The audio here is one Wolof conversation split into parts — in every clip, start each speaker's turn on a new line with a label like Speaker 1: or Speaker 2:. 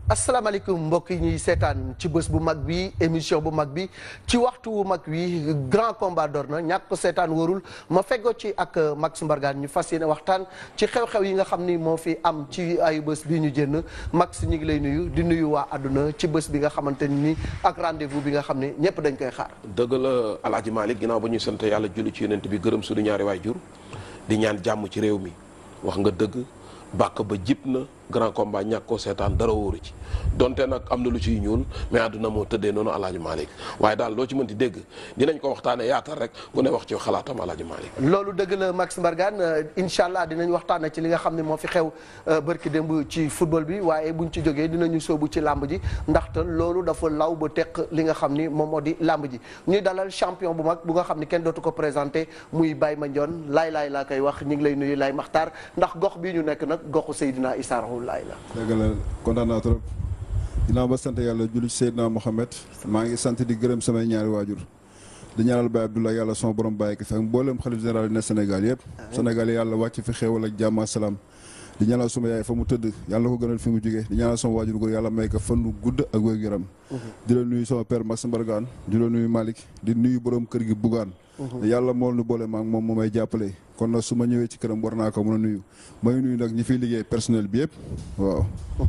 Speaker 1: asalaamaaleykum mbokk yi ñuy seetaan ci bés bu mag bi émission bu mag bi ci waxtu wu mag wi grand combat door na ñàkk ko seetaan wóorul ma feggoo ci ak Max Mbargane ñu fas yéene waxtaan ci xew-xew yi nga xam ni moo fi am ci ayu bés bii ñu jënn Max ñu ngi lay nuyu di nuyu waa àdduna ci bés bi nga xamante ni ak rendez-vous bi nga xam ne ñëpp dañ koy xaar.
Speaker 2: dëgg la Alaaji Malick ginnaaw ba ñuy sant yàlla julli ci yonent bi gërëm suñu ñaari waajur di ñaan jàmm ci réew mi wax nga dëgg bàkk ba jib na grand combat ñàkk koo seetaan dara wóoru ci donte nag am na lu ciy ñuul mais àdduna moo tëddee noonu alaaji Malick waaye daal loo ci mënti dégg dinañ ko waxtaane yaatal rek ku ne wax ci xalaatam alaaji Malick
Speaker 1: loolu dëgg la Max Mbargane incha allah dinañ waxtaane ci li nga xam ne moo fi xew bërki démb ci football bi waaye buñ ci jógee dinañu sóobu ci làmb ji ndaxte loolu dafa law ba teq li nga xam ni moom moo di làmb ji ñuy dalal champion bu mag bu nga xam ni kenn dootu ko présenté muy Baye Mandione laay laay laa koy wax ñu ngi lay nuyu laay maxtaar ndax gox bii ñu nekk nag goxu Seydina Issa Rouhou Laye la
Speaker 3: dëgg la kontaan naa trop ginnaaw ba sant yàlla julli ci Seydina Mohamed maa ngi sant di gërëm samay ñaari waajur di ñaanal Baye Abdoulaye yàlla sama borom bàyyi ko fi ak mboolem xalif général yi ne Sénégal yëpp Sénégal yàlla wàcc fi xéewal ak jàmm ak salaam di ñaanal suma yaay fa mu tëdd yàlla ko gënal fi mu jógee di ñaanal sama waajur góor yàlla may ko fan nu gudd ak wér yaram di la nuyu sama père Max Mbargane di la nuyu Malick di nuyu borom kër gi Bougane yàlla mool nu boole maag moom moo may jàppale kon nag su ma ñëwee ci këram war naa ko mën a nuyu may nuyu nag ñi fiy liggéey personnel bi yëpp waaw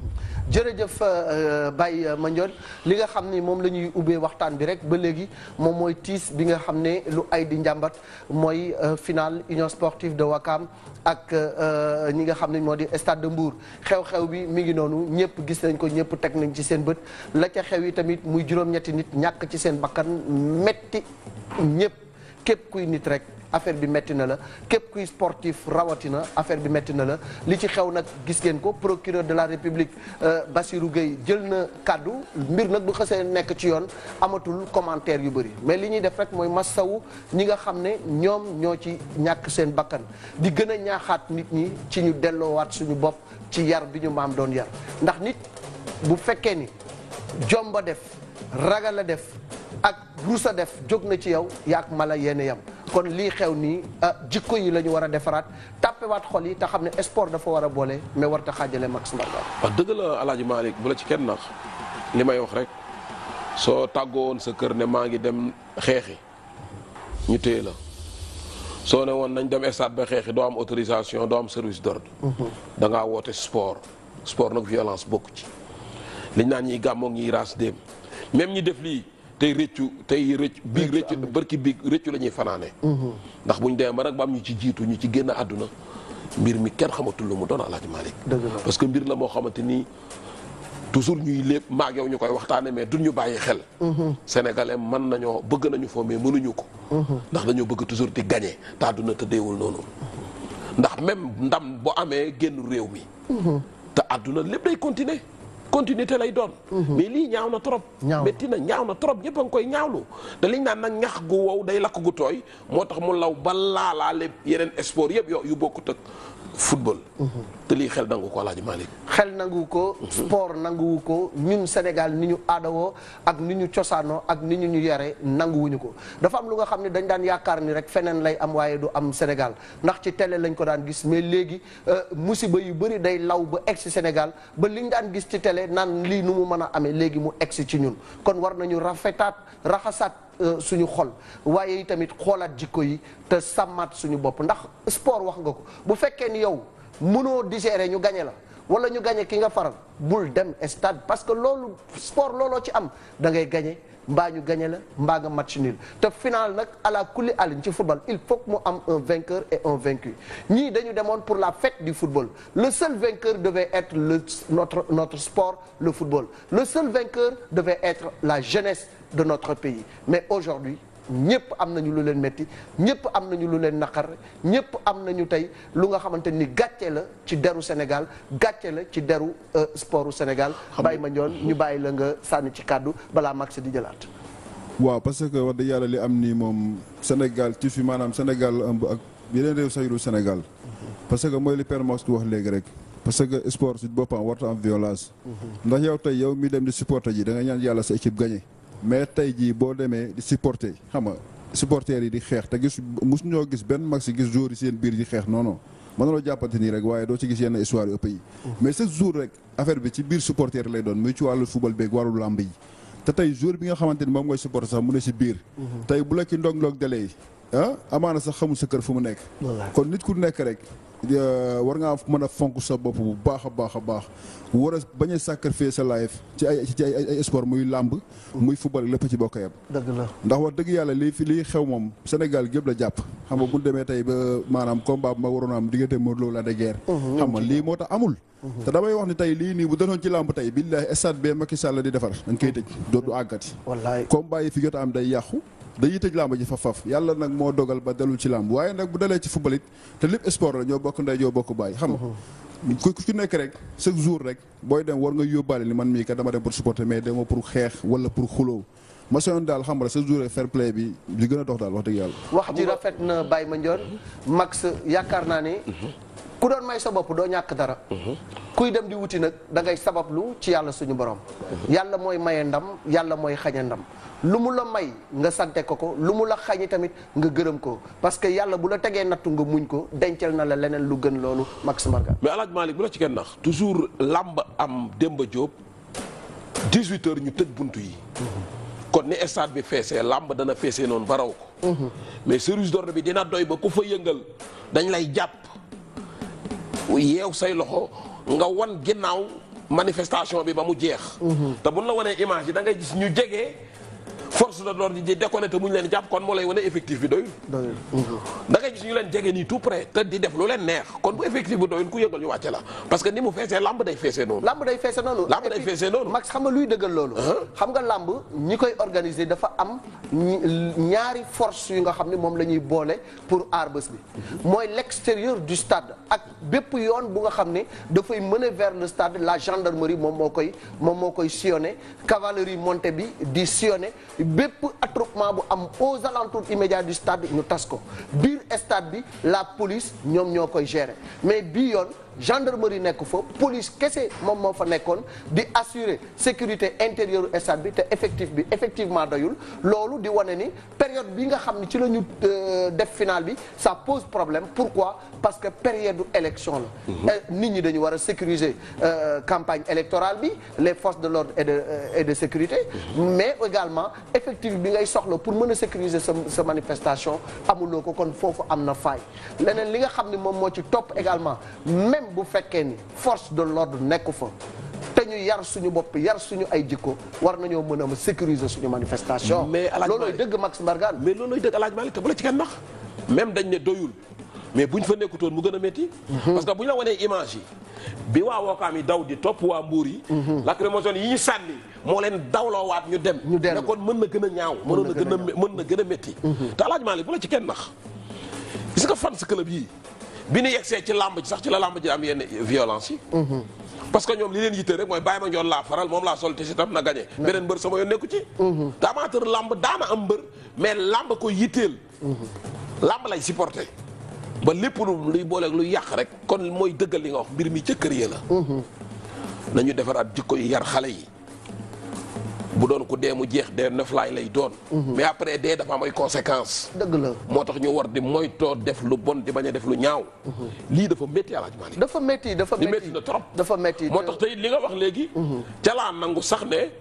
Speaker 1: jërëjëf Baye Mandione li nga xam ni moom la ñuy ubbee waxtaan bi rek ba léegi moom mooy tiis bi nga xam ne lu ay di njàmbat mooy final union sportive de Wakam ak ñi nga xam ne moo di stade de Mbour xew-xew bi mi ngi noonu ñëpp gis nañ ko ñëpp teg nañ ci seen bët la ca xew yi tamit muy juróom-ñetti nit ñàkk ci seen bakkan metti ñëpp képp kuy nit rek affaire bi metti na la képp kuy sportif rawatina affaire bi metti na la li ci xew nag gis ngeen ko procureur de la république Bassirou Gueye jël na kàddu mbir nag bu xësee nekk ci yoon amatul commentaire yu bëri mais li ñuy def rek mooy massawu ñi nga xam ne ñoom ñoo ci ñàkk seen bakkan di gën a ñaaxaat nit ñi ci ñu delloowaat suñu bopp ci yar bi ñu maam doon yar ndax nit bu fekkee ni jomba def ragal a def ak rusa def jóg na ci yow yaak mala yéen yam kon lii xew nii jikko yi la ñu war a defaraat tàppewaat xol yi te xam ne sport dafa war a boole mais war ta xaajale Max Mbargane
Speaker 2: wax dëgg la alaaji Malick bu la ci kenn nax li may wax rek soo tàggoon sa kër ne maa ngi dem xeexi ñu téye la soo ne woon nañ dem stade ba xeexi doo am autorisation doo am service d'ordre da ngaa woote sport sport nag violence bokku ci liñ naan ñiy gàmmoog ñiy raas déem même ñi def lii tey rëccu tey rëcc biig rëccu bërki biig rëccu la ñuy fanaane ndax bu ñu demee ba nag ba am ñu ci jiitu ñu ci génn àdduna mbir mi kenn xamatul lu mu doon alaaji Malick parce que mbir la moo xamante nii toujours ñuy lépp maag yow ñu koy waxtaane mais duñ ñu bàyyi xel sénégalais mën nañoo bëgg nañu foo mais mënuñu ko ndax dañoo bëgg toujours di gagné te àdduna tëddeewul noonu ndax même ndam bu amee génn réew mi te àdduna lépp day continuer continuité lay doon mais lii ñaaw na trop métti na ñaaw na trop ñëpp a ngi koy ñaawlu te liñ naan nag ñax gu wow day lakk gu tooy moo tax mu law ba laalaale yeneen sport yëpp yo yu bokkut ak football te lii xel nangu ko Alaaji Malick
Speaker 1: xel nangu ko sport nanguwu ko ñun Sénégal ni ñu aadawoo ak ni ñu cosaanoo ak ni ñu ñu yare nanguwuñu ko dafa am lu nga xam ne dañ daan yaakaar ni rek feneen lay am waaye du am Sénégal ndax ci télé lañ ko daan gis mais léegi musiba yu bëri day law ba egsi Sénégal ba liñ daan gis ci télé naan lii nu mu mën a amee léegi mu egsi ci ñun kon war nañu rafetaat raxasaat suñu xol waaye tamit xoolaat jikko yi te sàmmaat suñu bopp ndax sport wax nga ko bu fekkee ni yow mënoo digérer ñu gañe la wala ñu gañe ki nga faral bul dem stade parce que loolu sport looloo ci am da ngay gañe mbaa ñu gañe la mbaa nga match nul te final nag à la kulli àllin ci football il faut que mu am un vainqueur et un vaincu ñii dañu demoon pour la fête du football le seul vainqueur devait être le notre notre sport le football le seul vainqueur devait être la jeunesse de notre pays mais aujourd'hui ñëpp am nañu lu leen metti ñëpp am nañu lu leen naqar ñëpp am nañu tey lu nga xamante ni gàcce la ci deru Sénégal gàcce la ci deru sportu Sénégal Baye Mandione ñu bàyyi la nga sànni ci kàddu balaa Max di jëlaat
Speaker 3: waaw parce que wax dëgg yàlla li am nii moom Sénégal ci fi maanaam Sénégal la ëmb ak yeneen réew sax yu dul Sénégal parce que mooy li Père Max di wax léegi rek parce que sport si boppam warta am violence ndax yow tey yow mi dem di supporter ji da nga ñaan yàlla sa équipe gagné mais tey jii boo demee di supporter xam nga supporters yi di xeex te gis mus ñoo gis benn mag si gis joueurs yi seen biir di xeex non non mën na loo jàppante nii rek waaye doo ci gis yenn histoire yu ëpp yi mais chaque jour rek affaire bi ci biir supporter lay doon muy ci wàllu football beeg wàllu làmb yi te tey jour bi nga xamante ni moom mooy supporter sax mu ne si biir tey bu la ci ndong-ndong délai yi ah amaana sax xamul sa kër fu mu nekk kon nit ku nekk rek war ngaa mën a fonk sa bopp bu baax a baax a baax war a bañ a sacrifier sa life ci ay ci ay ay sport muy làmb muy football lépp ci bokk yam
Speaker 1: dëgg la
Speaker 3: ndax wax dëgg yàlla lii fi lii xew moom Sénégal gépp la jàpp xam nga bu ñu demee tey ba maanaam combat bu ma waroon a am diggante Modou Lo la de guerre xam nga lii moo tax amul te damay wax ni tey lii nii bu doon ci làmb tey billaahi stade bee Macky Sall di defar dañ koy tëj dootu àggati
Speaker 1: wallaay
Speaker 3: combat yi fi jot a am day yàqu dañuy tëj làmb ji faf faf yàlla nag moo dogal ba dalul ci làmb waaye nag bu dalee ci football it te lépp sport la ñoo bokk ndey ñoo bokk bàyyi xam nga ku ku nekk rek chaque jour rek booy dem war nga yóbbaale ni man mii kat dama dem pour supporter mais dema pour xeex wala pour xuloo ma soyoon daal xam nga chaque jour rek fair play bi li gën a dox daal wax dëgg yàlla
Speaker 1: wax ji rafet na Baye Mandione Max yaakaar naa ni ku doon may sa bopp doo ñàkk dara kuy dem di wuti nag da ngay sabablu ci yàlla suñu borom yàlla mooy maye ndam yàlla mooy xañe ndam lu mu la may nga sante ko ko lu mu la xañi tamit nga gërëm ko parce que yàlla bu la tegee nattu nga muñ ko dencal na la leneen lu gën loolu Max Mbargane
Speaker 2: mais alaaj Malick bu la ci kenn nax toujours làmb am Demba Diop 18 heures ñu tëj buntu yi kon ni stade bi feesee làmb dana feesee noonu ba raw ko mais service d'ordre bi dina doy ba ku fa yëngal dañ lay jàpp yeew say loxo nga wan ginnaaw manifestation bi ba mu jeex te buñ la wanee image yi da ngay gis ñu jege force de l'ordre di déconné te mu ñu leen jàpp kon moo lay wane effectif bi doyul da ngay gis ñu leen jege nii tout près te di def lu leen neex kon bu effectif bi doyul ku yëngal ñu wàcce la parce que ni mu feesee lamb day feesee noonu
Speaker 1: lamb day feese noonu
Speaker 2: lamb day feesee noonu
Speaker 1: Max xam nga luy dëggal loolu xam nga lamb ñi koy organiser dafa am ñaari force yu nga xam ne moom la ñuy boole pour aar bés bi mooy l'extérieur du stade ak bépp yoon bu nga xam ne dafay mener vers le stade la gendarmerie moom moo koy moom moo koy sillonné cavalerie montée bi di sillonné bépp attroupement bu am aux alentours immédiats du stade ñu tas ko biir stade bi la police ñoom ñoo koy gérer mais bii yoon gendarmerie nekk fa police kese moom moo fa nekkoon di assurer sécurité intérieure stade bi te effectif bi effectivement doyul loolu di wane ni période bi nga xam ne ci la ñu def final bi ça pose problème pourquoi parce que période du élection la nit ñi dañu war a sécuriser campagne électorale bi les forces de l'ordre et de et de sécurité mais également effectif bi ngay soxla pour mën a sécuriser sa sa manifestation amuloo ko kon foofu am na faay leneen li nga xam ne moom moo ci topp également même bu fekkee ni force de l'ordre nekku fa te ñu yar suñu bopp yar suñu ay jikko war nañoo mën a sécuriser suñu manifestation
Speaker 2: mais alaaj
Speaker 1: loolooy dëgg Max Mbargane
Speaker 2: mais loolooy dëgg alaaj Malick te bu la ci kenn nax même dañ ne doyul mais buñ fa nekkutoon mu gën a métti parce que bu ñu la wanee image yi bi waa Wakaam yi daw di topp waa Mbuur yi lacrymogène yi ñu sànni moo leen dawloowaat ñu dem
Speaker 1: ñu dem
Speaker 2: ne kon mën na gën a ñaaw mënoon na gën a mën na gën a métti te alaaj Malick bu la ci kenn nax gis nga fan si club yii bi ñu yegsee ci làmb ji sax ci la làmb ji am yenn violence yi parce que ñoom li leen yitte rek mooy bàyyi ma njoon laa faral moom laa sol te si tam na gagné beneen mbër sama yoon nekku ci te amateur làmb daana am mbër mais làmb ko yitteel làmb lay supporté ba lépp lu luy booleeg luy yàq rek kon mooy dëggal li nga wax mbir mi ca kër ya la nañu defaraat jikko yi yar xale yi bu doon ku dee mu jeex dee noflaay lay doon mais après dee dafa am ay conséquences
Speaker 1: dëgg la
Speaker 2: moo tax ñu war di moytoo def lu bon di bañ a def lu ñaaw lii dafa métti alaaj Malick
Speaker 1: dafa métti dafa
Speaker 2: li
Speaker 1: métti
Speaker 2: métti na trop
Speaker 1: dafa métti
Speaker 2: moo tax tey li nga wax léegi ca laa nangu sax ne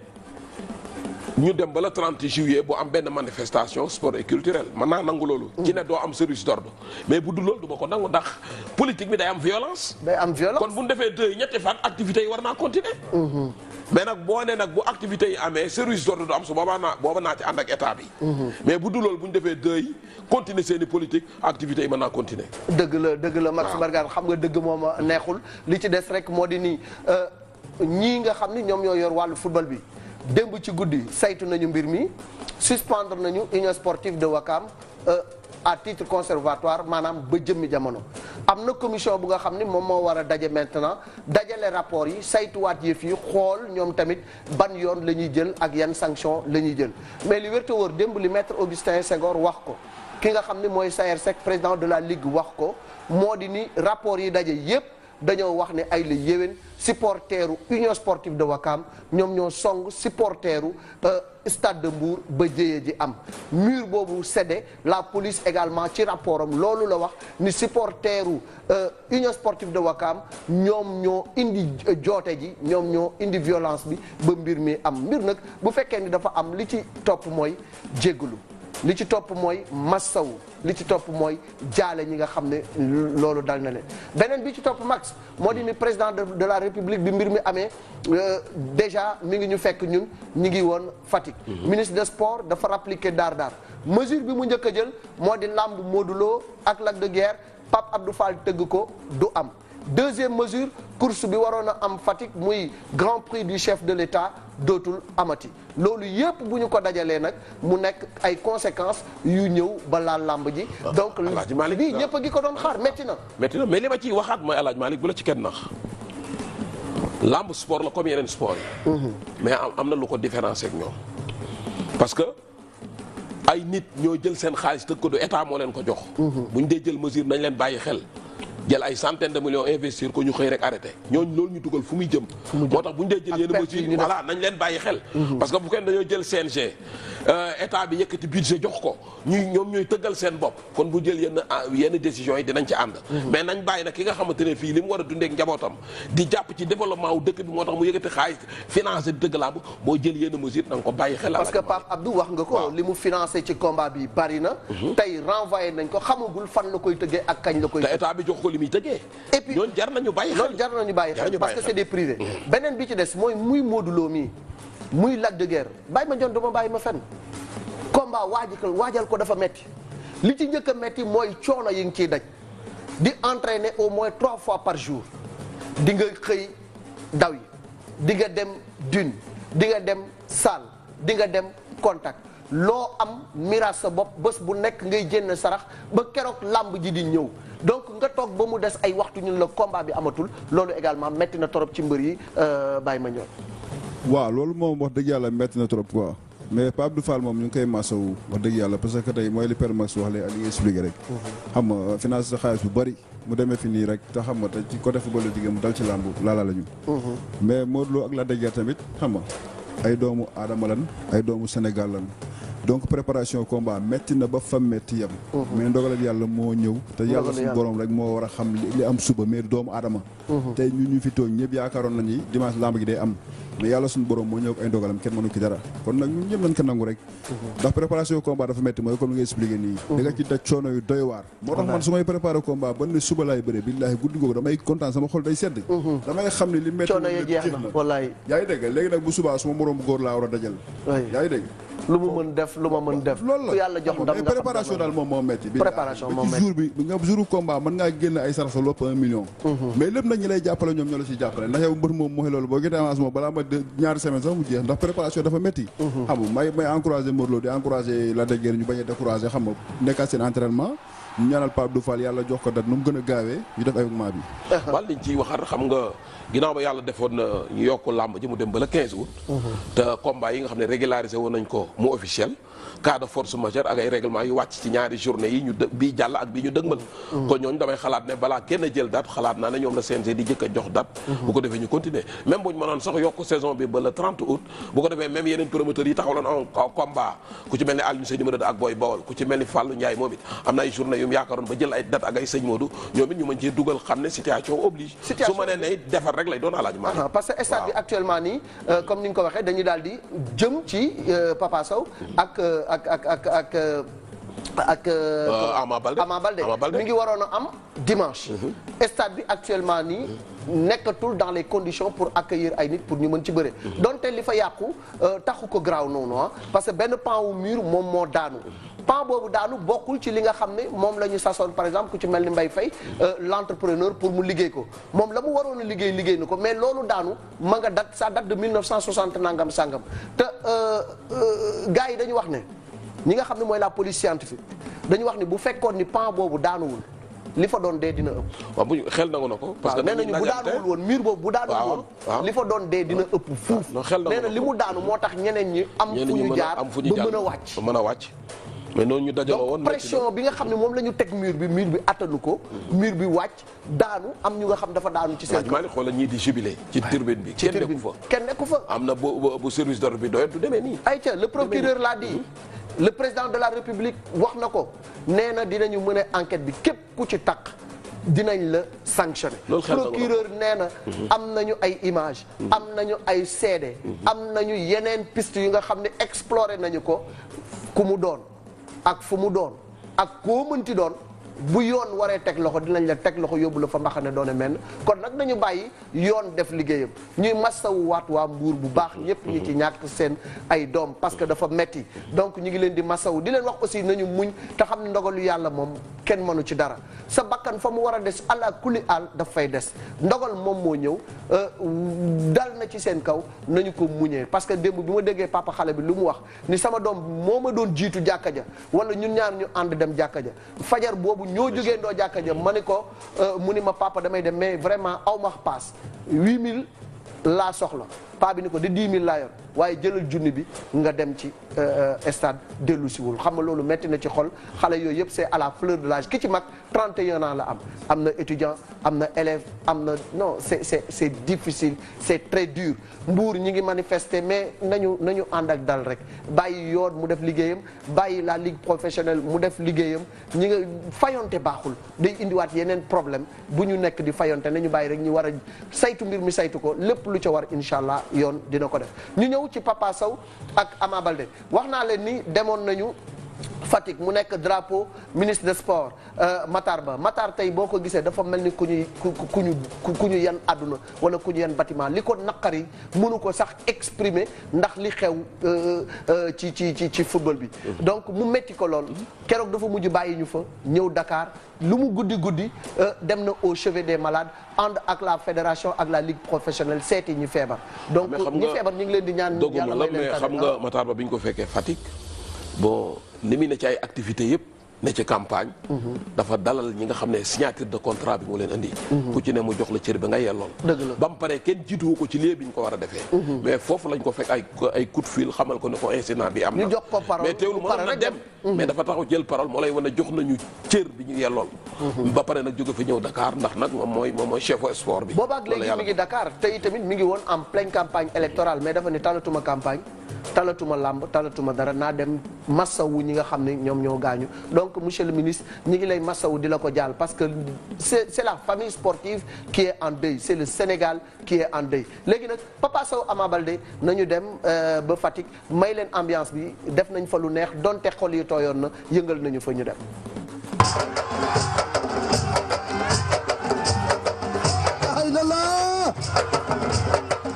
Speaker 2: ñu dem ba le 30 juillet bu am benn manifestation sport et culturel man naa nangu loolu ci ne doo am service d'ordre mais bu dul loolu du ma ko nangu ndax politique bi day am violence
Speaker 1: day am violence
Speaker 2: kon bu ñu defee deux ñetti fan activités yi war naa continuer mais nag boo ne nag bu activités yi amee service d'ordre du am su boobaa naa booba naa ci ànd ak état bi mais bu dul loolu bu ñu defee deux yi continuer seen i politique activités yi mën naa continuer
Speaker 1: dëgg la dëgg la Max Mbargane xam nga dëgg moom a neexul li ci des rek moo di nii ñii nga xam ni ñoom ñoo yor wàllu football bi démb ci guddi saytu nañu mbir mi suspendre nañu union sportive de Wakam à titre conservatoire maanaam ba jëmmi jamono am na commission bu nga xam ni moom moo war a daje maintenant dajale rapport yi saytuwaat yëf yi xool ñoom tamit ban yoon la ñuy jël ak yan sanction la ñuy jël mais li wér te wóor démb li maître Augustin Senghor wax ko ki nga xam ni mooy Sayer Seck président de la ligue wax ko moo di ni rapport yi daje yépp dañoo wax ne ay la yéwén supporteru Union Sportive de Ouakam ñoom ñoo song supporteru Stade de Mbour ba jëye ji am mur boobu cédé la police également ci rapport am loolu la wax ni supporteru Union Sportive de Ouakam ñoom ñoo indi joote ji ñoom ñoo indi violence bi ba mbir mi am mbir nag bu fekkee ni dafa am li ci topp mooy jéggalu li ci topp mooy massawu li ci topp mooy jaale ñi nga xam ne loolu dal na leen beneen bi ci topp max moo di ni président de de la république bi mbir mi amee déjà mi ngi ñu fekk ñun ñi ngi woon Fatick. ministre des sports dafa rappliquer daar daar mesure bi mu njëkk a jël moo di làmb Modou Lo ak Lac de Guiers Pape Abdou Fall tëgg ko du am. deuxième mesure course bi waroon a am Fatick muy grand prix du chef de l'État dootul amati loolu yëpp bu ñu ko dajalee nag mu nekk ay conséquences yu ñëw ba laal làmb ji. donc
Speaker 2: Alaaji Malick
Speaker 1: bii ñëpp a gi ko doon xaar métti na.
Speaker 2: métti na mais li ma ciy waxaat mooy Alaaji Malick bu la ci kenn nax làmb sport la comme yeneen sport yi. mais am am na lu ko différencier ak ñoom parce que. ay nit ñoo jël seen xaalis tëgg ko du état moo leen ko jox. bu ñu dee jël mesure nañ leen bàyyi xel. jël ay centaine de millions investir ko ñu xëy rek arrêté ñooñu loolu ñu dugal fu muy jëm. moo tax bu ñu dee jël yenn mesures yi voilà nañ leen bàyyi xel. parce que bu kenn dañoo jël CNG état bi yëkkati budget jox ko ñuy ñoom ñooy tëggal seen bopp kon bu jël yenn yenn décisions yi dinañ ci ànd. mais nañ bàyyi nag ki nga xamante ne fii li mu war a dundee ak njabootam di jàpp ci développement wu dëkk bi moo tax mu yëkkati xaalis financé dëgg laa bu boo jël yenn mesures na nga ko bàyyi xel.
Speaker 1: parce que Pape Abdou wax nga ko. li mu financé ci combat bi bari na. tey renvoyé nañ ko xamagul fan la koy tëggee ak kañ la koy.
Speaker 2: te état bi jox ko li muy tëggee.
Speaker 1: et puis
Speaker 2: ñooñu jar nañu bàyyi xel
Speaker 1: loolu jar nañu bàyyi xel parce que c'est des privés. beneen bi ci des mooy muy Modou Lo mii muy Lac de Guiers bàyyi ma jon duma bàyyi ma fenn combat waajal waajal ko dafa metti li ci njëkk a metti mooy coono yi nga ciy daj di entraîner au moins trois fois par jour di nga xëy daw yi di nga dem dune di nga dem salle di nga dem contact loo am miraas sa bopp bés bu nekk ngay jénn sarax ba keroog làmb ji di ñëw donc nga toog ba mu des ay waxtu ñun la combat bi amatul loolu également metti na trop ci mbër yi Baye Mandione
Speaker 3: waaw loolu moom wax dëgg yàlla metti na trop quoi mais Pape Abdou Fall moom ñu ngi koy masawu wax dëgg yàlla parce que tey mooy li Père Max wax léegi ak li nga expliqué rek xam nga finance sa xaalis bu bëri mu demee fi nii rek te xam nga te ci côté football la jigéen mu dal ci làmb laala la ñu mais Modou Lo ak Lac de Guiers tamit xam nga ay doomu aadama lan ay doomu Sénégal lan donc préparation combat métti na ba fa métti yem mais ndogalal yàlla moo ñëw te yàlla suñu borom rek moo war a xam li am suba mais doomu aadama tey ñun ñu fi tooñ ñëpp yaakaaroon nañu dimanche lamb gi day am mais yàlla suñu borom moo ñëw ak ay ndogalam kenn mënu ki dara kon nag ñun ñëpp nañ ko nangu rek ndax préparation combat dafa métti mooy comme li nga expliqué nii da nga ci daj coono yu doy waar moo tax man su may préparé combat ba ne suba laay bëree billaahi guddi googu damay kontaan sama xol day sedd damay xam ne li métti
Speaker 1: coono yi jeex na wallaay
Speaker 3: yaa ngi dégg léegi nag bu subaa suma moroom góor laa war a dajal yaa ngi dégg
Speaker 1: lu mu mën def lu ma mën def
Speaker 3: loolu la
Speaker 1: ku yàlla jox ndam
Speaker 3: mais préparation daal moom moo métti bi
Speaker 1: préparation moo
Speaker 3: ci jour bi nga jour combat mën ngaa génn ay sarax sa lopp un million mais lépp nag ñi lay jàppale ñoom ñoo la ciy jàppale ndax yow mbër moom mooy loolu boo génnee avance moom balaa ma ñaari semaine sax mu jeex ndax préparation dafa métti xam nga may may encouragé Modou Lo di encouragé Lac de Guiers ñu bañ a découragé xam nga nekkaat seen entraînement ñu ñaanal Pape Abdou Fall yàlla jox ko dat nu mu gën a gaawee ñu def événement bi
Speaker 2: wal liñ ciy waxaat xam nga ginnaaw ba yàlla defoon na ñu yokk làmb ji mu dem ba le 15 août te combat yi nga xam ne régularisé woon nañ ko mu officiel cas de force majeure ak ay règlement yu wàcc ci ñaari journée yi ñu dë bii jàll ak bii ñu dëgmal kon ñooñu damay xalaat ne balaa kenn jël date xalaat naa ne ñoom la CNG di jëkk a jox date bu ko defee ñu continuer même buñ mënoon sax yokk saison bi ba le 30 août bu ko defee même yeneen promoteurs yi taxawloon en combat ku ci mel ni Alioune Seye numéro 2 ak Boy Bawol ku ci mel ni Fallou Ndiaye moom it am na ay journée yu mu yaakaaroon ba jël ay date ak ay sëñ Modou ñoom it ñu mën cee dugal xam ne situation oblige su ma nee ne defar rek lay doon alaaj maa
Speaker 1: parce que stade bi actuellement nii comme ni nga ko waxee dañuy daal di jëm ci Papa Sow ak ak ak ak ak ak
Speaker 2: Ama Baldé
Speaker 1: Ama Baldé mi ngi waroon a am dimanche stade bi actuellement nii nekkatul dans les conditions pour accueillir ay nit pour ñu mën ci bëre donte li fa yàqu taxu ko garaaw noonu ah parce que benn pan wu mur moom moo daanu pan boobu daanu bokkul ci li nga xam ne moom la ñu sasoon par exemple ku ci mel ni Mbaye Faye l'entrepreneur pour mu liggéey ko moom la mu waroon a liggéey liggéey na ko mais loolu daanu ma nga date ça date de 1960 nangam sangam te gars yi dañu wax ne ñi nga xam ne mooy la police scientifique dañu wax ni bu fekkoon ni pan boobu daanuwul li fa doon dee dina ëpp.
Speaker 2: waaw bu ñu xel nangu na ko. parce que
Speaker 1: nee nañu bu daanuwul woon mur boobu bu daanuwul woon. li fa doon dee dina ëpp fuuf.
Speaker 2: xel nangu
Speaker 1: nee na li mu daanu moo tax ñeneen ñi. am fu ñu jaar
Speaker 2: am fu ñu jaar
Speaker 1: ba mën a wàcc.
Speaker 2: ba mën a wàcc. mais noonu ñu dajaloo woon
Speaker 1: donc pression bi nga xam ne moom la ñu teg mur bi mur bi attanu ko mur bi wàcc daanu am ñu nga xam dafa daanu ci seen
Speaker 2: Hadj Malick xoolal ñii di jubilé ci turbine bi
Speaker 1: ci
Speaker 2: kenn nekku
Speaker 1: tribune
Speaker 2: fa
Speaker 1: kenn nekku fa
Speaker 2: am na bu bu- bu service d'ordre bi doyat du demee nii
Speaker 1: ayca le procureur l'a dit le président de la république wax na ko nee na dinañu mën a enquête bi képp ku ci takk dinañ la sanctionné
Speaker 2: Loolu xel na ko.
Speaker 1: procureur nee na am nañu ay image am nañu ay seede am nañu yeneen piste yu nga xam ne exploré nañu ko ku mu doon ak fu mu doon ak koo mënti doon bu yoon waree teg loxo dinañ la teg loxo yóbbu la fa mbaxane doone menn kon nag nañu bàyyi yoon def liggéeyam ñuy massawu waat waa mbuur bu baax ñëpp ñi ci ñàkk seen ay doom parce que dafa metti donc ñu ngi leen di massawu di leen wax aussi nañu muñ te xam ne ndogalu yàlla moom kenn mënu ci dara sa bakkan fa mu war a des ala kuli al daf fay des ndogal moom moo ñëw euh, dal na ci seen kaw nañu ko muñee parce que démb bi ma déggee papa xale bi lu mu wax ni sama doom moo ma doon jiitu jàkka ja wala ñun ñaar ñu ànd dem jàkka ja fajar boobu ñoo jógee ndoo jàkka ja ma ni ko euh, mu ni ma papa damay dem mais vraiment aw ma paas 8000 laa soxla paa bi ni ko de 10 000 laa yor waaye jëlal junni bi nga dem ci euh, euh, stade dellu siwul xam nga loolu metti na ci xol xale yooyu yëpp c'est à la fleur de l'âge ki ci mag 31 ans la am am na étudiant am na élève am na non c'est c'est c'est difficile c'est très dur mbuur ñi ngi manifester mais nañu nañu ànd ak dal rek bàyyi yoon mu def liggéeyam bàyyi la ligue professionnelle mu def liggéeyam ñi nga fayonte baaxul day indiwaat yeneen problème bu ñu nekk di fayonte nañu bàyyi rek ñu war a saytu mbir mi saytu ko lépp lu ca war incha allah yoon dina ko def ñu ñëw ci Papa Sow ak Ama Baldé wax naa leen ni demoon nañu Fatick mu nekk drapeau ministre des sports euh, Matar Ba Matar tey boo ko gisee dafa mel ni ku ñuy ku ku ku ñu ku ku ñu yan àdduna wala ku ñu yan bâtiment li ko naqari mënu ko sax exprimer ndax li xew euh, euh, ci ci ci ci football bi. donc mu metti ko lool keroog dafa mujj bàyyi ñu fa ñëw Dakar lu mu guddi guddi euh, dem na au chevet des malades ànd ak la fédération ak la ligue professionnelle seeti ñi feebar. donc
Speaker 2: Mais xam
Speaker 1: ñi
Speaker 2: nga-
Speaker 1: feebar ñu ngi leen di ñaan.
Speaker 2: dogguma
Speaker 1: yàlla
Speaker 2: la
Speaker 1: may leen
Speaker 2: mais
Speaker 1: tane.
Speaker 2: xam nga Matar Ba bi ñu ko fekkee Fatick bon ni muy ne ci ay activités yëpp ne ci campagne dafa dalal ñi nga xam ne signature de contrat bi mu leen indi ku ci ne mu jox la cër bi nga yellool
Speaker 1: Dëgg la.
Speaker 2: ba mu paree kenn jiituwu ko ci lieu bi ñu ko war a defee mais foofu lañ ko fekk ay ay coup de fil xamal ko ne ko incident bi am na
Speaker 1: Ñu jox ko parole,
Speaker 2: mais teewlu
Speaker 1: mu pare
Speaker 2: mënoon na
Speaker 1: rek
Speaker 2: dem
Speaker 1: dem.
Speaker 2: mais dafa taxaw jël parole moo lay wane jox nañu cër bi ñu yellool ba pare nag jóge fi ñëw Dakar ndax nag moom mooy moom mooy chef sport bi
Speaker 1: boobaak
Speaker 2: Loolu
Speaker 1: léegi
Speaker 2: yàlla
Speaker 1: mi ngi Dakar tey tamit mi ngi woon en pleine campagne électorale mais dafa ne talatuma campagne talatuma làmb talatuma dara naa dem massawu ñi nga xam ne ñoom ñoo gaañu donc monsieur le ministre ñi ngi lay massawu di la ko jaal parce que c'est c'est la famille sportive qui est en deuil c'est le Sénégal qui est en deuil léegi nag Papa Sow Ama Baldé nañu dem euh, ba Fatick may leen ambiance bi def nañ fa lu neex donte xol yi tooyoon na yëngal nañu fa ñu dem
Speaker 4: ay la la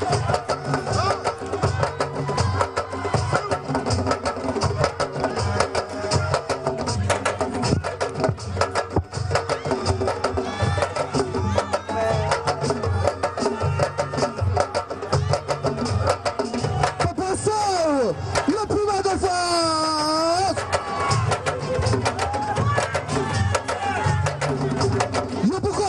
Speaker 4: Papa Sow, le puma de Fass yóbbu ko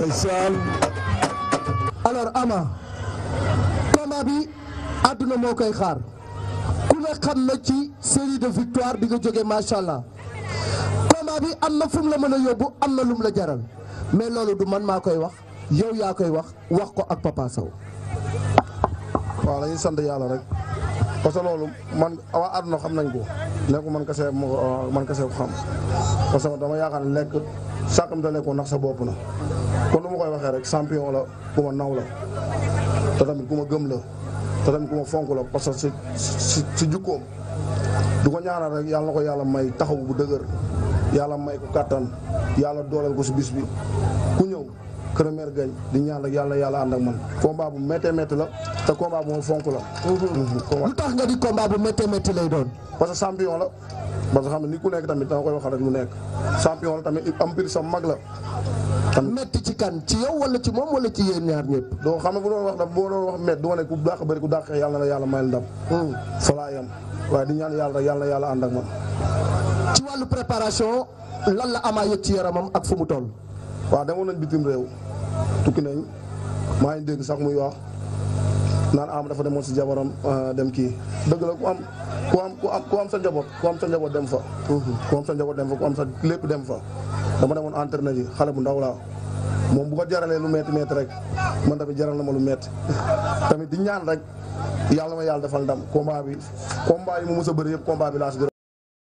Speaker 4: ndeysaan alors Ama combat bi àdduna moo koy xaar ku ne xam na ci série de victoire bi nga jógee macha allah combat bi am na fu mu la mën a yóbbu am na lu mu la jaral mais loolu du man maa koy wax yow yaa koy wax wax ko ak Papa Sow.
Speaker 5: waaw dañuy sant yàlla rek parce que loolu man waa àdduna xam nañ ko nekku man kese ma ko man kese ko xam parce que dama yaakaar ne lekk sàkkam da lekkoo ndax sa bopp na kon nu ma koy waxee rek champion la ku ma naw la te tamit ku ma gëm la te tamit ku ma fonk la parce que si si si jukkoom du ko ñaanal rek yàlla na ko yàlla may taxaw bu dëgër yàlla may ko kàttan yàlla dooleel ko si bis bi ku ñëw première gañ di ñaan rek yàlla yàlla ànd ak man combat bu méttee métti la te combat bu ma fonk la. combat
Speaker 4: lu tax nga di combat bu méttee métti lay doon.
Speaker 5: parce que champion la parce que xam ne ni ku nekk tamit danga koy waxal rek lu nekk champion la tamit am pir sa mag la. tamit
Speaker 4: métti ci kan ci yow wala ci moom wala ci yéen ñaar ñëpp.
Speaker 5: doo xam ne bu doon wax nag boo doon wax métti du ma ne ku dàq bëri ku dàq xeex yàlla na yàlla mayal ndam. fa laa yem waaye di ñaan yàlla rek yàlla na yàlla ànd ak man.
Speaker 4: ci wàllu préparation lan la Ama yëg ci yaramam ak fu mu toll.
Speaker 5: waaw demoon nañ bitim réew tukki nañ maa ngi dégg sax muy wax naan am dafa demoon si jabaram dem kii dëgg la ku am ku am ku am ku am sa njaboot ku am sa njaboot dem fa. ku am sa njaboot dem fa ku am sa lépp dem fa dama demoon entraîné ji xale bu ndaw laa moom bu ko jaralee lu metti metti rek man tamit jaral na ma lu metti tamit di ñaan rek yàlla ma yàlla defal ndam combat bi combat yi mu mës a bëri yëpp combat bi laa si gën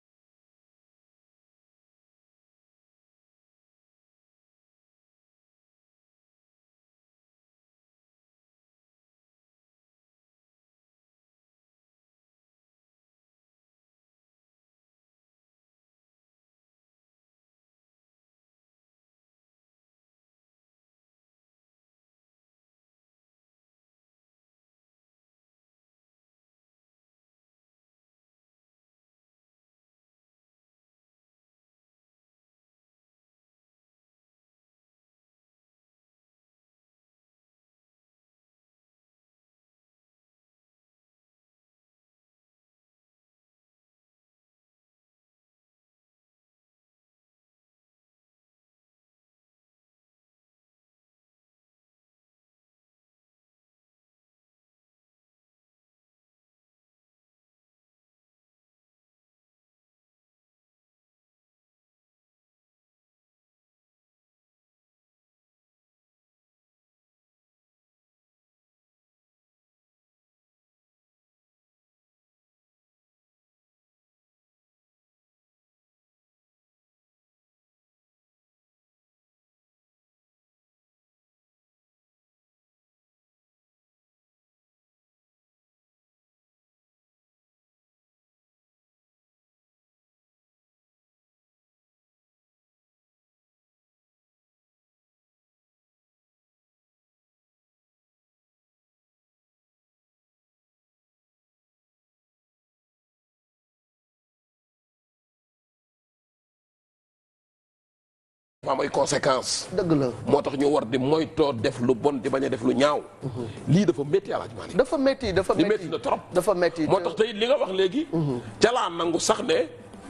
Speaker 2: dafa am ay conséquences.
Speaker 1: dëgg la
Speaker 2: moo tax ñu war di moytoo def lu bon di bañ a def lu ñaaw. lii dafa métti Alaaji Maalik
Speaker 1: dafa métti dafa
Speaker 2: li
Speaker 1: métti
Speaker 2: métti na trop.
Speaker 1: dafa métti
Speaker 2: moo tax tey li nga wax léegi. ca laa nangu sax ne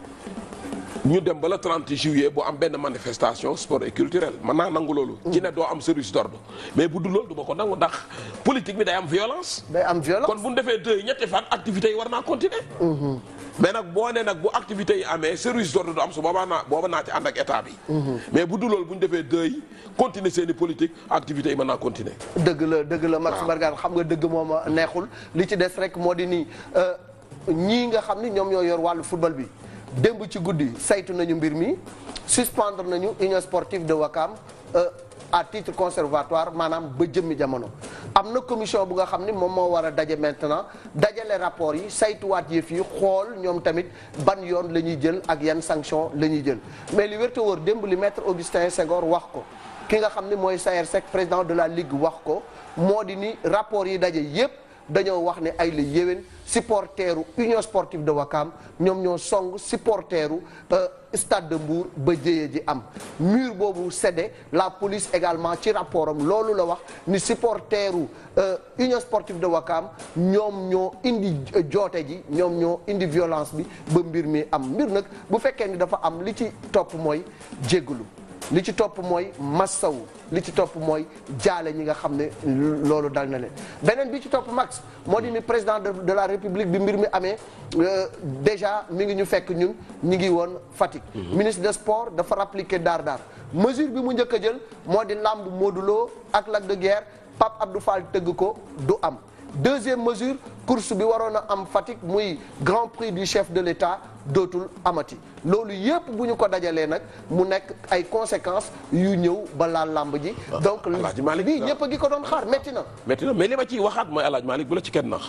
Speaker 2: ñu dem ba le 30 juillet bu am benn manifestation sport et culturel mën naa nangu loolu. ci ne doo am service d'ordre mais bu dul loolu du ma ko nangu ndax politique bi day am violence.
Speaker 1: day am violence
Speaker 2: kon bu ñu defee deux ñetti fan activités yi war naa continuer. mais nag boo nee nag bu activités yi amee service d'ordre du am su boobaa naa booba naa ci ànd ak état bi. mais bu dul loolu bu ñu defee deux yi continuer seen i politique activités yi mën naa continuer.
Speaker 1: dëgg la dëgg la Max Mbargane xam nga dëgg moom a neexul li ci des rek moo di nii ñii nga xam ni ñoom ñoo yor wàllu football bi démb ci guddi saytu nañu mbir mi suspendre nañu union sportive de Wakam à titre conservatoire maanaam ba jëmmi jamono. am na commission bu nga xam ni moom moo war a daje maintenant dajale rapport yi saytuwaat yëf yi xool ñoom tamit ban yoon la ñuy jël ak yan sanction la ñuy jël mais li wér te wóor démb li maître Augustin Senghor wax ko. ki nga xam ni mooy Sayer Seck président de la ligue wax ko moo di ni rapport yi daje yépp dañoo wax ne ay la yéwén supporteru union sportive de Wakam ñoom ñoo song supporteru stade de Mbour ba jëyee ji am mur boobu cédé la police également ci rapport am loolu la wax ni supporteru union sportive de Wakam ñoom ñoo indi joote ji ñoom ñoo indi violence bi ba mbir mi am mbir nag bu fekkee ni dafa am li ci topp mooy jéggalu li ci topp mooy massawu li ci topp mooy jaale ñi nga xam ne loolu dal na leen beneen bi ci topp max moo di ni président de de la république bi mbir mi amee déjà mi ngi ñu fekk ñun ñi ngi woon Fatick ministre des sports dafa rappliquer daar daar mesure bi mu njëkk a jël moo di làmb Modou Lo ak Lac de Guiers Pape Abdou Fall tëgg ko du am deuxième mesure course bi waroon a am Fatick muy grand prix du chef de l'État dootul amati loolu yëpp bu ñu ko dajalee nag mu nekk ay conséquences yu ñëw ba laal làmb ji. donc
Speaker 2: Alaaji Malick
Speaker 1: bii ñëpp a ngi ko doon xaar métti na.
Speaker 2: métti na mais li ma ciy waxaat mooy Alaaji Malick bu la ci kenn nax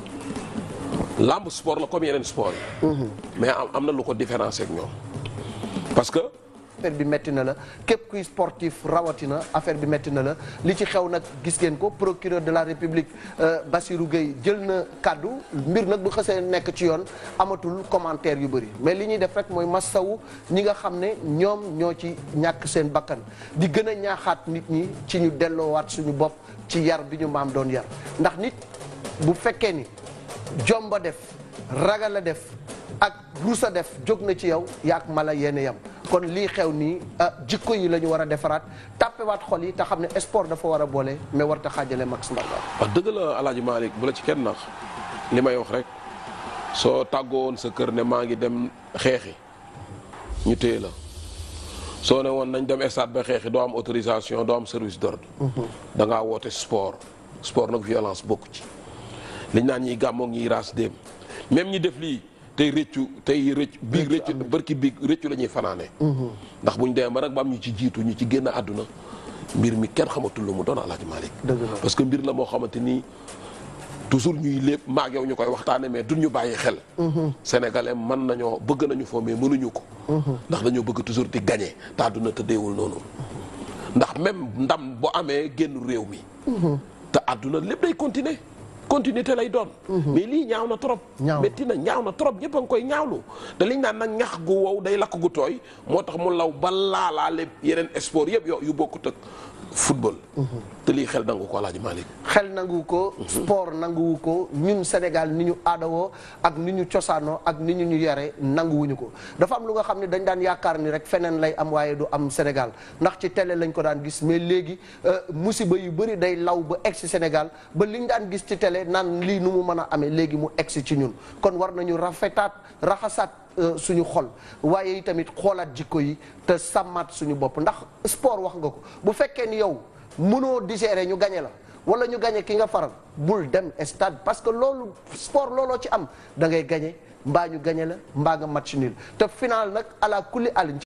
Speaker 2: làmb sport la comme yeneen sport yi. mais am am na lu ko différencier ak ñoom parce que.
Speaker 1: affaire bi métti na la képp kuy sportif rawatina affaire bi métti na la li ci xew nag gis ngeen ko procureur de la république Bassirou Gueye jël na kàddu mbir nag bu xësee nekk ci yoon amatul commentaire yu bëri mais li ñuy def rek mooy massawu ñi nga xam ne ñoom ñoo ci ñàkk seen bakkan di gën a ñaaxaat nit ñi ci ñu delloowaat suñu bopp ci yar bi ñu maam doon yar ndax nit bu fekkee ni jomba def ragal a def ak rusa def jóg na ci yow yaak mala yéen yam kon lii xew nii jikko yi la ñu war a defaraat tàppewaat xol yi te xam ne sport dafa war a boole mais war ta xaajale Max Mbargane
Speaker 2: wax dëgg la Alaaji Malick bu la ci kenn nax li may wax rek soo tàggoon sa kër ne maa ngi dem xeexi ñu téye la soo ne woon nañ dem stade ba xeexi doo am autorisation doo am service d'ordre da ngaa woote sport sport nag violence bokku ci liñ naan ñiy gàmmoog ñiy raas déem même ñi def lii tey rëccu tey rëcc biig rëccu bërki biig rëccu la ñuy fanaane ndax buñ demee ba nag ba am ñu ci jiitu ñu ci génn àdduna mbir mi kenn xamatul lu mu doon Alaaji Malick parce que mbir la moo xamante ni toujours ñuy lépp maag yow ñu koy waxtaane mais duñ ñu bàyyi xel sénégalais mën nañoo bëgg nañu foo mais mënuñu ko ndax dañoo bëgg toujours di gagner te àdduna tëddeewul noonu ndax même ndam bu amee génn réew mi te àdduna lépp day continuer continuité lay doon mais lii ñaaw na trop métti na ñaaw na trop ñëpp a ngi koy ñaawlu te liñ naan nag ñax gu wow day lakk gu tooy moo tax mu law ba laalaale yeneen sport yëpp yo yu bokkut ak football te lii xel nangu ko Alaaji Malick
Speaker 1: xel nangu ko sport nanguwu ko ñun Sénégal ni ñu aadawoo ak ni ñu cosaanoo ak ni ñu ñu yare nanguwuñu ko dafa am lu nga xam ne dañ daan yaakaar ni rek feneen lay am waaye du am Sénégal ndax ci télé lañ ko daan gis mais léegi musiba yu bëri day law ba egsi Sénégal ba liñ daan gis ci télé naan lii nu mu mën a amee léegi mu egsi ci ñun kon war nañu rafetaat raxasaat suñu xol waaye tamit xoolaat jikko yi te sàmmaat suñu bopp ndax sport wax nga ko bu fekkee ni yow mënoo digérer ñu gañe la wala ñu gañe ki nga faral bul dem stade parce que loolu sport looloo ci am da ngay gañe mbaa ñu gañe la mbaa nga match nul te final nag ala kulli alin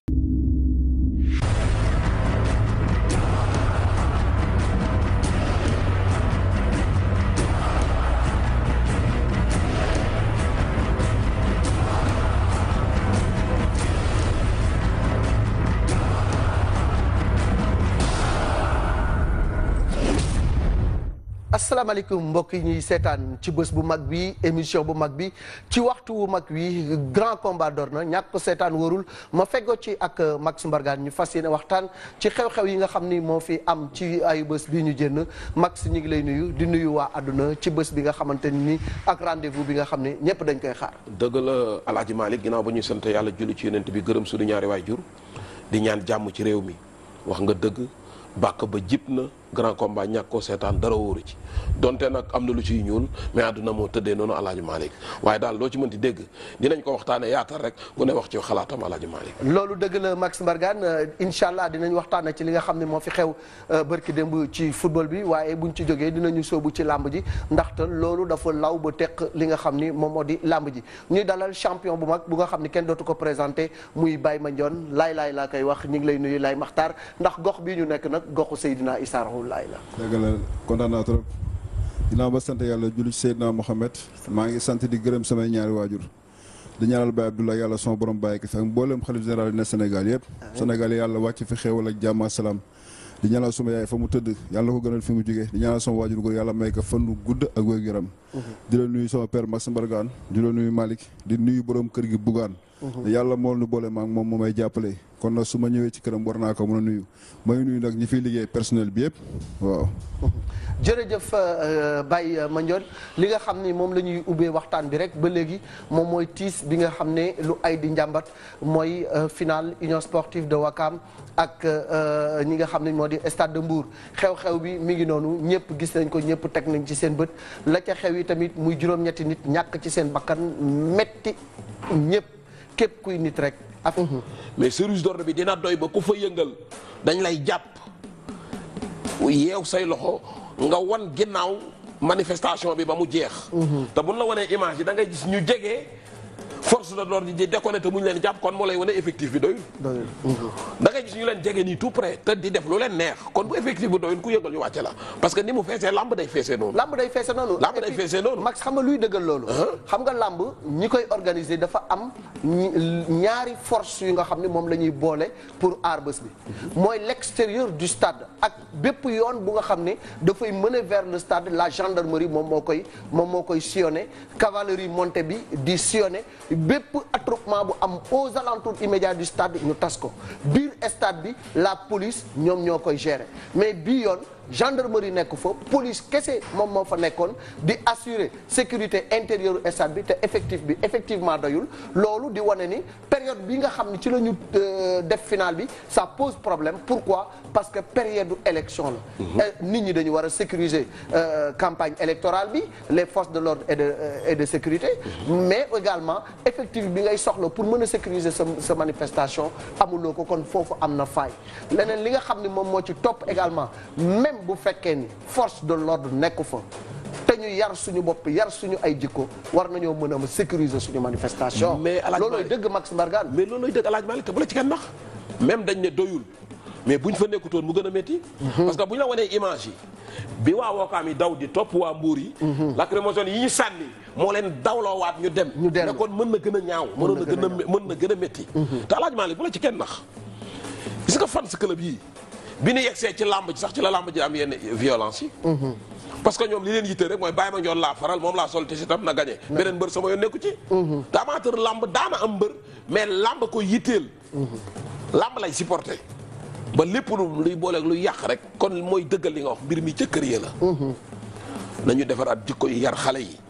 Speaker 1: asalaamaaleykum mbokk yi ñuy seetaan ci bés bu mag bi émission bu mag bi ci waxtu wu mag wi grand combat door na ñàkk ko seetaan wóorul ma feggoo ci ak Max Mbargane ñu fas yéene waxtaan ci xew-xew yi nga xam ni moo fi am ci ayu bés bii ñu jënn Max ñu ngi lay nuyu di nuyu waa àdduna ci bés bi nga xamante ni ak rendez-vous bi nga xam ne ñëpp dañ koy xaar.
Speaker 2: dëgg la Alaaji Malick ginnaaw ba ñuy sant yàlla julli ci yonent bi gërëm suñu ñaari waajur di ñaan jàmm ci réew mi wax nga dëgg bàkk ba jib na grand combat ñàkk koo seetaan dara wóoru ci donte nag am na lu ciy ñuul mais àdduna moo tëddee noonu alaaji Malick waaye daal loo ci mënti dégg dinañ ko waxtaane yaatal rek ku ne wax ci xalaatam alaaji Malick
Speaker 1: loolu dëgg la Max Mbargane incha allah dinañ waxtaane ci li nga xam ne moo fi xew bërki démb ci football bi waaye buñ ci jógee dinañu sóobu ci làmb ji ndaxte loolu dafa law ba teq li nga xam ni moom moo di làmb ji ñuy dalal champion bu mag bu nga xam ni kenn dootu ko présenté muy Baye Mandione laay laay laa koy wax ñu ngi lay nuyu laay maxtaar ndax gox bii ñu nekk nag goxu Seydina Issa Rouhou Laye la
Speaker 3: dëgg la kontaan naa trop ginnaaw ba sant yàlla julli ci Seydina Mohamed maa ngi sant di gërëm samay ñaari waajur di ñaanal Baye Abdoulaye yàlla sama borom bàyyi ko fi ak mboolem xalif général yi ne Sénégal yëpp Sénégal yàlla wàcc fi xéewal ak jàmm ak salaam di ñaanal suma yaay fa mu tëdd yàlla ko gënal fi mu jógee di ñaanal sama waajur góor yàlla may ko fan gudd ak wér-gu-yaram di la nuyu sama père Max Mbargane di la nuyu Malick di nuyu borom kër gi Bougane yàlla moo nu boole maag moom moo may jàppale kon nag su ma ñëwee ci këram war naa ko mën a nuyu may nuyu nag ñi fiy liggéey personnel bi yëpp waaw
Speaker 1: jërëjëf Baye Mandione li nga xam ni moom la ñuy ubbee waxtaan bi rek ba léegi moom mooy tiis bi nga xam ne lu ay di njàmbat mooy finale Union sportive de Wakam ak ñi nga xam ne moo di stade de Mbour xew-xew bi mi ngi noonu ñëpp gis nañ ko ñëpp teg nañ ci seen bët la ca xew yi tamit muy juróom-ñetti nit ñàkk ci seen bakkan metti ñëpp képp kuy nit rek ak
Speaker 2: mais service d'ordre bi dina doy ba ku fa yëngal dañ lay jàpp yeew say loxo nga wan ginnaaw manifestation bi ba mu jeex. te buñ la wanee image yi da ngay gis ñu jege force de l'ordre di déconné te mu ñu leen jàpp kon moo lay wane effectif bi doyul.
Speaker 1: doyul.
Speaker 2: da ngay gis ñu leen jege nii tout près te di def lu leen neex kon bu effectif bi doyul ku yëngal ñu wàcce la parce que ni mu feesee lamb day feesee noonu.
Speaker 1: lamb day feese noonu.
Speaker 2: Lamb day
Speaker 1: Et puis,
Speaker 2: feese noonu.
Speaker 1: Max xam nga luy dëggal loolu. xam nga lamb ñi koy organiser dafa am ñi- ñaari force yu nga xam ne moom la ñuy boole pour aar bés bi. mooy l'extérieur du stade ak bépp yoon bu nga xam ne dafay mener vers le stade la gendarmerie moom moo koy moom moo koy sillonné cavalerie montée bi di sillonné bépp attroupement bu am aux alentours immédiats du stade ñu tas ko biir stade bi la police ñoom ñoo koy gérer mais bii yoon. gendarmerie nekk fa police kese moom moo fa nekkoon di assurer sécurité intérieure u stade bi te effectif bi effectivement doyul loolu di wane ni période bi nga xam ne ci la ñu euh, def finale bi ça pose problème pourquoi parce que période du élection la Euh, nit ñi dañu war a sécuriser euh, campagne électorale bi les forces de l'ordre et de euh, et de sécurité mais également effectif bi ngay soxla pour mën a sécuriser sa sa manifestation amuloo ko kon foofu am na faay leneen li nga xam ne moom moo ci topp également même bu fekkee ni force de l'ordre nekku fa te ñu yar suñu bopp yar suñu ay jikko war nañoo mën a sécuriser suñu manifestation
Speaker 2: Mais Alaaji
Speaker 1: loolooy
Speaker 2: Malick-
Speaker 1: dëgg Max Mbargane
Speaker 2: mais loolu lay dëgg alaaj Malick te bu la ci kenn nax même dañ ne doyul mais buñ fa nekkutoon mu gën a métti. parce que bu ñu la wanee image yi bi waa Wakaam yi daw di topp waa Mbuur yi. lacrymogène yi ñu sànni moo leen dawloowaat ñu dem.
Speaker 1: Ñu dellu.
Speaker 2: ne kon mën na gën a ñaaw. mënoon na gën a mën na gën a métti. te alaaj Malick bu la ci kenn nax gis nga fans club yii bi ñu yegsee ci làmb ji sax ci la làmb ji am yenn violence yi. parce que ñoom li leen yitte rek mooy bàyyi ma njoon laa faral moom laa sol te si tam na gagné. beneen mbër sama yoon nekku ci. te amateur làmb daana am mbër mais làmb ko yitteel. làmb lay supporté ba lépp lu luy booleeg luy yàq rek kon mooy dëggal li nga wax mbir mi ca kër ya la. nañu defaraat jikko yi yar xale yi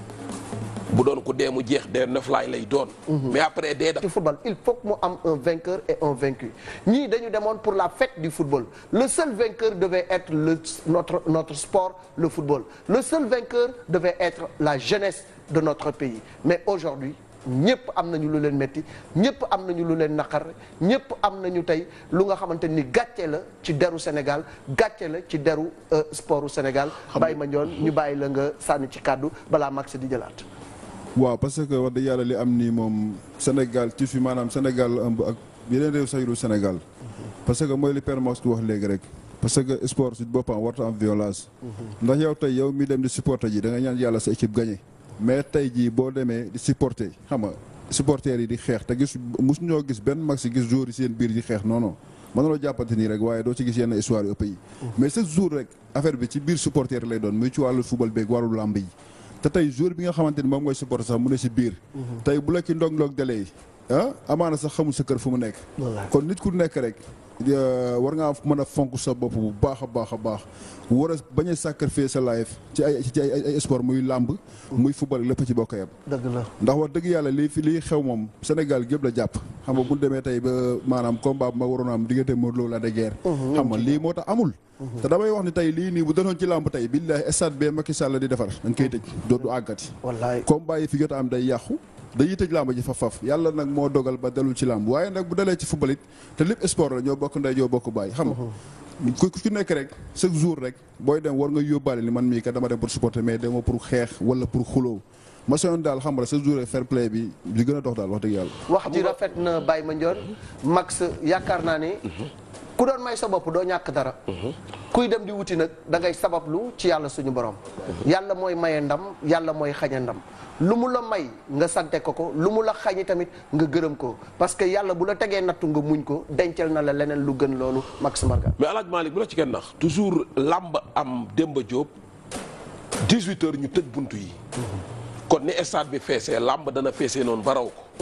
Speaker 2: bu doon ku dee mu jeex dee noflaay lay doon. mais après dee da
Speaker 1: ci football il faut que mu am un vainqueur et un vaincu ñii dañu demoon pour la fête du football le seul vainqueur devait être le notre notre sport le football le seul vainqueur devait être la jeunesse de notre pays mais aujourd'hui ñëpp am nañu lu leen metti ñëpp am nañu lu leen naqar ñëpp am nañu tey lu nga xamante ni gàcce la ci deru Sénégal gàcce la ci deru euh, sportu Sénégal bàyyi ma ñoon ñu bàyyi la nga sànni ci kàddu balaa max di jëlaat
Speaker 3: waaw parce que wax dëgg yàlla li am nii moom Sénégal ci fi maanaam Sénégal la ëmb ak yeneen réew sax yu dul Sénégal parce que mooy li Père Max di wax léegi rek parce que sport ci boppam warta am violence ndax yow tey yow mi dem di supporter ji da nga ñaan yàlla sa équipe gagné mais tey jii boo demee di supporter xam nga supporters yi di xeex te gis mosu ñoo gis benn mag si gis joueurs yi seen biir di xeex non non mën na loo jàppante nii rek waaye doo ci gis yenn histoire yu ëpp yi mais chaque jour rek affaire bi ci biir supporter lay doon muy ci wàllu football beeg wàllu làmb yi te tey jour bi nga xamante ni moom mooy supporter sax mu ne si biir tey bu la ci ndong-ndong dalee ah amaana sax xamul sa kër fu mu nekk
Speaker 1: Wallaahi.
Speaker 3: kon nit ku nekk rek euh, war ngaa mën a fonk sa bopp bu baax a baax a baax war a bañ a sacrifier sa life ci ay ci ay ay sport muy làmb muy football lépp ci bokk yam
Speaker 1: dëgg la
Speaker 3: ndax wax dëgg yàlla lii fi lii xew moom Sénégal gépp la jàpp xam nga bu ñu demee tey ba maanaam combat bu ma waroon a am diggante Modou Lo la de guerre xam nga lii moo tax amul te damay wax ni tey lii nii bu doon ci làmb tey billaahi stade bee Macky Sall di defar dañ koy tëj dootu àggati
Speaker 1: wallaay
Speaker 3: combat yi fi jot a am day yàqu dañuy tëj làmb ji faf faf yàlla nag moo dogal ba dalul ci làmb waaye nag bu dalee ci football it te lépp sport la ñoo bokk ndey ñoo bokk bàyyi xam nga ku ku ci nekk rek chaque jour rek booy dem war nga yóbbaale ni man mii kat dama dem pour supporter mais dema pour xeex wala pour xuloo ma soyoon daal xam nga chaque jour rek fair play bi li gën a dox daal wax dëgg yàlla
Speaker 1: wax ji rafet na Baye Mandione Max yaakaar naa ne ku doon may sa bopp doo ñàkk dara kuy dem di wuti nag da ngay sabablu ci yàlla suñu borom yàlla mooy maye ndam yàlla mooy xañe ndam lu mu la may nga sante ko ko lu mu la xañi tamit nga gërëm ko parce que yàlla bu la tegee nattu nga muñ ko dencal na la leneen lu gën loolu Max Mbargane
Speaker 2: mais alaaj Malick bu la ci kenn nax toujours làmb am Demba Diop 18 heures ñu tëj buntu yi kon ni stade bi feesee làmb dana feesee noonu ba raw ko